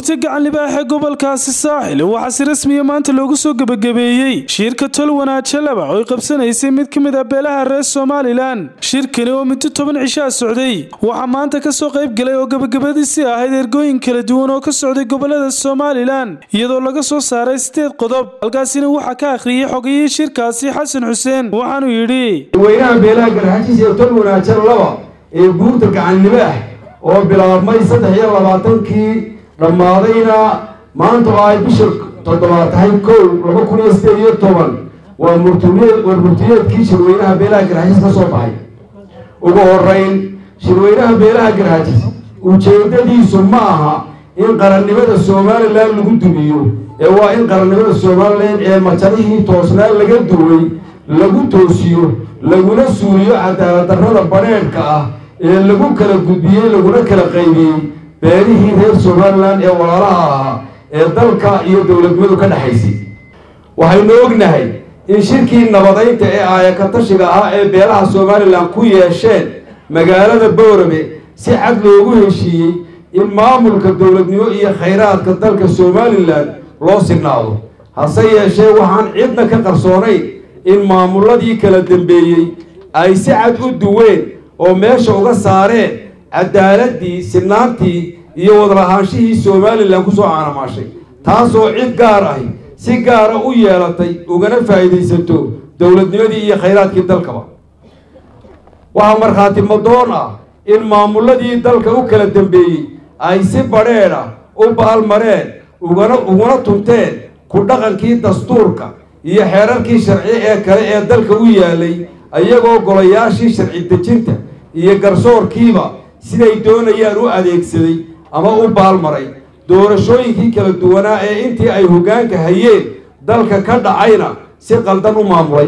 buurta gacan libaaxee gobolkaasi saaxil waxaa si rasmiya maanta loogu soo gebagabeeyey shirka tol wanaaje laba oo ay qabsanaysay mid ka mid ah beelaha reer somalilan shirkani oo muddo toban cishaa socday waxaa maanta kasoo qayb galay oo gebagabadiisii ahayd ergooyin kala duwan oo ka socday gobolada somalilan iyadoo laga soo saaray sideed qodob halkaasina waxaa ka akhriyey xogayihii shirkaasi xasan xuseen waxaanuu yidhi weynaha beelaha garxajiis ee tol wanaaje laba ee buurta gacan libaax oo bilaabmay saddex iyo labaatankii dhammaadayna maanta oo ay bisha toddobaad tahay kow laba kun iyo sideed iyo toban waa murtumeed war murtiyeedkii shirweynaha beelaha garxajiis ka soo baxay ugu horeyn shirweynaha beelaha garxajiis ujeedadiisu ma aha in qarannimada somalilan lagu dumiyo ee waa in qarannimada somalilan ee majalihii toosnaan laga duway lagu toosiyo laguna suuliyo cadaalad darrada badheedhka ah ee lagu kala gudbiyey laguna kala qaybiyey beelihii reer somalilan ee walaalaha ahaa ee dalka iyo dowladnimadu ka dhexaysay waxaynu ognahay in shirkii nabadaynta ee aayakatashiga ahaa ee beelaha somalilan ku yeesheen magaalada boorame si cad loogu heshiiyey in maamulka dowladnimo iyo khayraadka dalka somalilan loo signaado hase yeeshee waxaan cidna ka qarsoonayn in maamuladii kala dambeeyey ay si cad u duween oo meesha uga saareen cadaaladii sinaantii iyo wadalahaanshihii somalilan kusoo caanamaashay taasoo cid gaar ahi si gaara u yeelatay ugana faa'iidaysato dowladnimadii iyo khayraadkii dalkaba waxaa markhaati madoon ah in maamuladii dalka u kala dambeeyey ay si badheedh ah u baalmareen ugana uguna tunteen ku dhaqankii dastuurka iyo xeerarkii sharci ee kale ee dalka u yaalay iyagoo golayaashii sharci dejinta iyo garsoorkiiba siday doonayaan u adeegsaday ama u baalmaray doorashooyinkii kala duwanaa ee intii ay hoggaanka hayeen dalka ka dhacayna si qaldan u maamulay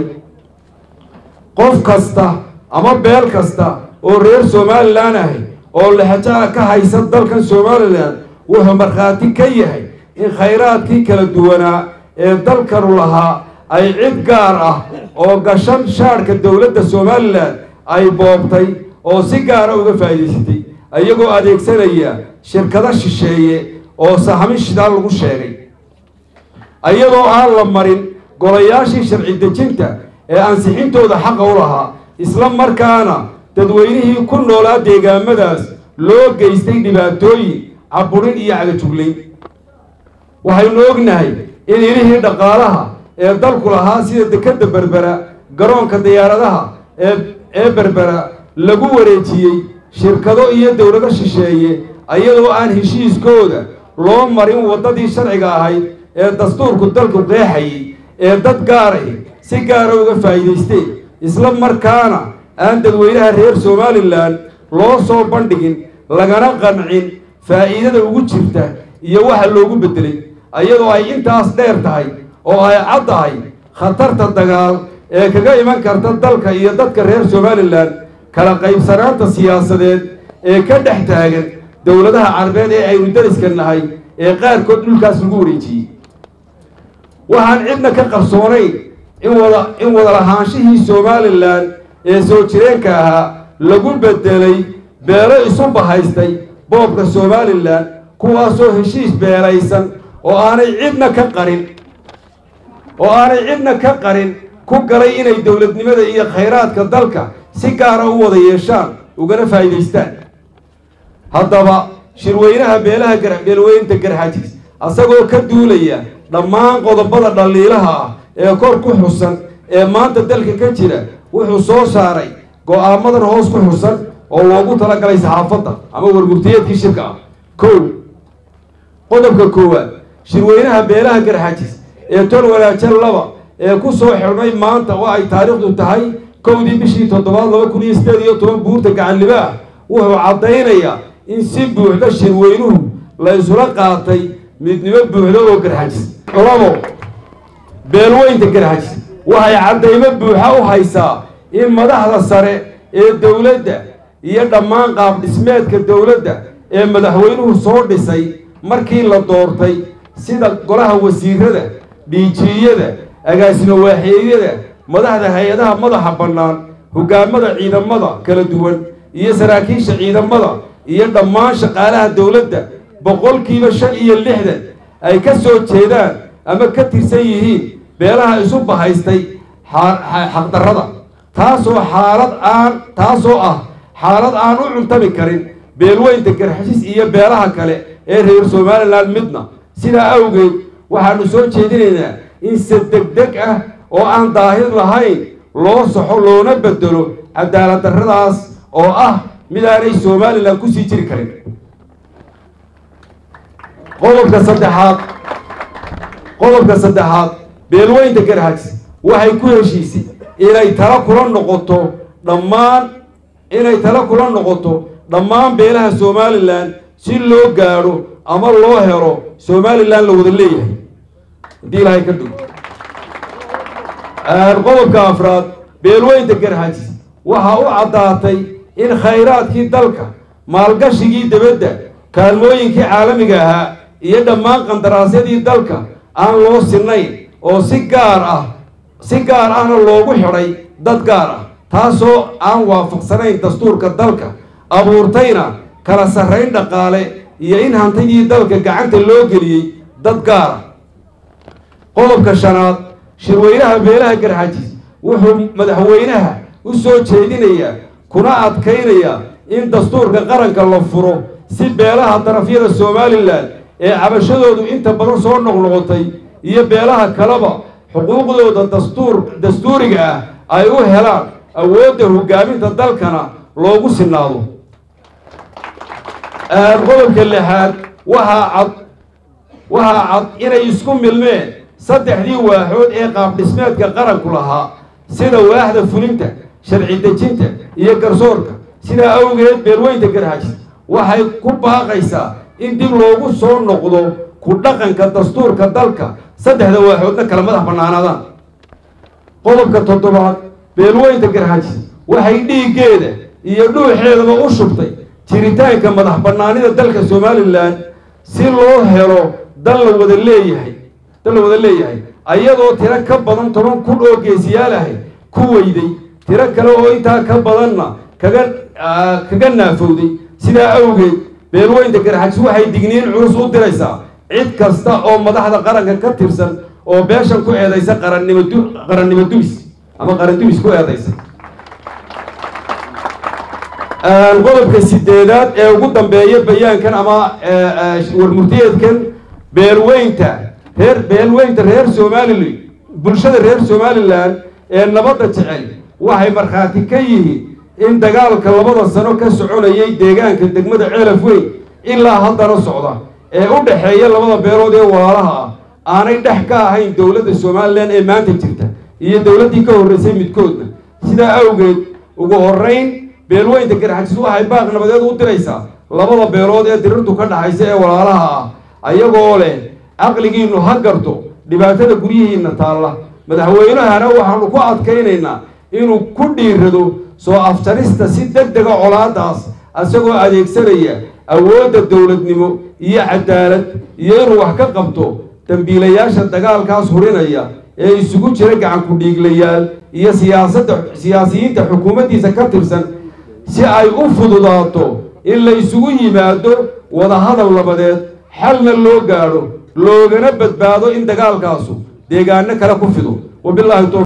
qof kasta ama beel kasta oo reer somalilan ahi oo lexjaa ka haysa dalkan somalilan wuxuu markhaati ka yahay in khayraadkii kala duwanaa ee dalkanu lahaa ay cid gaar ah oo gashan shaadhka dowladda somalilan ay boobtay oo si gaara uga faa'iidaysatay iyagoo adeegsanaya shirkado shisheeye oo sahmi shidaal lagu sheegay iyadoo aan la marin golayaashii sharci dejinta ee ansixintooda xaqa u lahaa isla markaana dadweynihii ku noolaa deegaamadaas loo geystay dhibaatooyin caburin iyo cagajuglayn waxaynu ognahay in ilihii dhaqaalaha ee dalku lahaa sida dekadda berbera garoonka diyaaradaha ee ee berbera lagu wareejiyey shirkado iyo dowlado shisheeye iyadoo aan heshiiskooda loo marin waddadii sharciga ahayd ee dastuurku dalku qeexayay ee dad gaarahi si gaara uga faa'iidaysteen isla markaana aan dadweynaha reer somalilan loo soo bandhigin lagana qancin faa'iidada ugu jirta iyo waxa loogu beddelay iyadoo ay intaas dheer tahay oo ay cad tahay khatarta dagaal ee kaga iman karta dalka iyo dadka reer somalilan kala qaybsanaanta siyaasadeed ee ka dhex taagan dowladaha carabeed ee aynu dariska nahay ee qaarkood dhulkaas lagu wareejiyey waxaan cidna ka qarsoonayn in wada in wadalahaanshihii somalilan ee soo jireenka ahaa lagu bedelay beelo isu bahaystay boobka somalilan kuwaasoo heshiis beelaysan oo aanay cidna ka qarin oo aanay cidna ka qarin ku galay inay dowladnimada iyo khayraadka dalka si gaara u wada yeeshaan ugana faa'iidaystaan haddaba shirweynaha beelaha beelweynta garxajiis asagoo ka duulaya dhammaan qodobada dhaliilaha ah ee kor ku xusan ee maanta dalka ka jira wuxuu soo saaray go-aamadan hoos ku xusan oo loogu talagalay saxaafadda ama warmurtiyeedkii shirka ah kow qodobka koowaad shirweynaha beelaha garxajiis ee tol wanaaje laba ee ku soo xidhnay maanta oo ay taariikhdu tahay kowdii bishii toddobaad laba kun iyo sideed iyo toban buurta gacanlibaah wuxuu caddaynayaa in si buuxda shirweynuhu la isula qaatay midnimo buuxda oo garxajis labo beelweynta garxajis waxay caddaymo buuxa u haysaa in madaxda sare ee dowladda iyo dhammaan qaab dhismeedka dowladda ee madaxweynuhu soo dhisay markii la doortay sida golaha wasiirada dhiijiyada agaasimo waaxeedyada madaxda hay-adaha madaxa bannaan hogaamada ciidamada kala duwan iyo saraakiisha ciidamada iyo dhammaan shaqaalaha dowladda boqolkiiba shan iyo lixdan ay ka soo jeedaan ama ka tirsan yihiin beelaha isu bahaystay xaqdarrada taasoo xaalad aan taasoo ah xaalad aan u cuntami karin beelweynta garxashis iyo beelaha kale ee reer somalilan midna sidaa awgeed waxaanu soo jeedinaynaa in se degdeg ah oo aan daahir lahayn loo saxo loona bedelo cadaalad darradaas oo ah mid aanay somalilan kusii jiri karin qodobka saddexaad qodobka saddexaad beelweynta garxajis waxay ku heshiisay inay tala kula noqoto dhammaan inay tala kula noqoto dhammaan beelaha somalilan si loo gaadho ama loo helo somalilan la wada leeyahay haddii ilaahay ka dug qodobka afraad beelweynta garxajis waxaa u caddaatay in khayraadkii dalka maalgashigii dibadda kaalmooyinkii caalamiga ahaa iyo dhammaan qandaraasyadii dalka aan loo sinayn oo si gaar ah si gaar ahna loogu xidhay dad gaar ah taasoo aan waafaqsanayn dastuurka dalka abuurtayna kala sarrayn dhaqaale iyo in hantidii dalka gacanta loo geliyey dad gaar ah qodobka shanaad shirweynaha beelaha garxajis wuxuu madaxweynaha u soo jeedinayaa kuna adkaynayaa in dastuurka qaranka la furo si beelaha darafyada somalilan ee cabashadoodu inta badan soo noqnoqotay iyo beelaha kaleba xuquuqdooda dastuur dastuuriga ah ay u helaan awoodda hogaaminta dalkana loogu sinaado qodobka lixaad waxaa cad waxaa cad inay isku milmeen saddexdii waaxood ee qaabdhismeedka qaranku lahaa sida waaxda fulinta sharci dejinta iyo garsoorka sidaa awgeed beelweynta garxajis waxay ku baaqaysaa in dib loogu soo noqdo ku dhaqanka dastuurka dalka saddexda waaxoodna kala madax bannaanaadaan qodobka toddobaad beelweynta garxajis waxay dhiiggeeda iyo dhuuxeedaba u shubtay jiritaanka madax bannaanida dalka somalilan si loo helo dal la wada leeyahay dal la wada leeyahay ayadoo tiro ka badan toban kun oo geesiyaal ahay ku weyday tiro kale oo intaa ka badanna kaga kaga naafowday sidaa awgeed beelweynta garxajis waxay digniin culus u diraysaa cid kasta oo madaxda qaranka ka tirsan oo beeshan ku eedaysa qarannimo du qarannimo dumis ama qaran dumis ku eedaysa qodobka sideedaad ee ugu dambeeya bayaankan ama warmurtiyeedkan beelweynta reer beelweynta reer somalilan bulshada reer somalilan ee nabadda jecel waxay markhaati ka yihiin in dagaalka labada sano ka soconayay deegaanka degmada ceelaf weyn ilaa haddana socda ee u dhexeeya labada beelood ee walaalaha ah aanay dhex ka ahayn dowladda somalilan ee maanta jirta iyo dowladdii ka horreysay midkoodna sidaa awgeed ugu horrayn beelweynta garxajis waxay baaq nabadeed u diraysaa labada beelood ee dirirtu ka dhaxaysa ee walaalaha ah ayagoo leh caqligiinnu ha garto dhibaatada guryihiinna taalla madaxweynahana waxaanu ku adkaynaynaa inuu ku dhiirado soo afjarista si deg dega colaadaas isagoo adeegsanaya awoodda dowladnimo iyo cadaalad iyo inuu wax ka qabto dambiilayaasha dagaalkaas hurinaya ee isugu jira gacanku dhiiglayaal iyo siyaasadda siyaasiyiinta xukuumaddiisa ka tirsan si ay u fududaato in la isugu yimaado wadahadal nabadeed xalna loo gaadho loogana badbaado in dagaalkaasu deegaano kale ku fido wabilaahi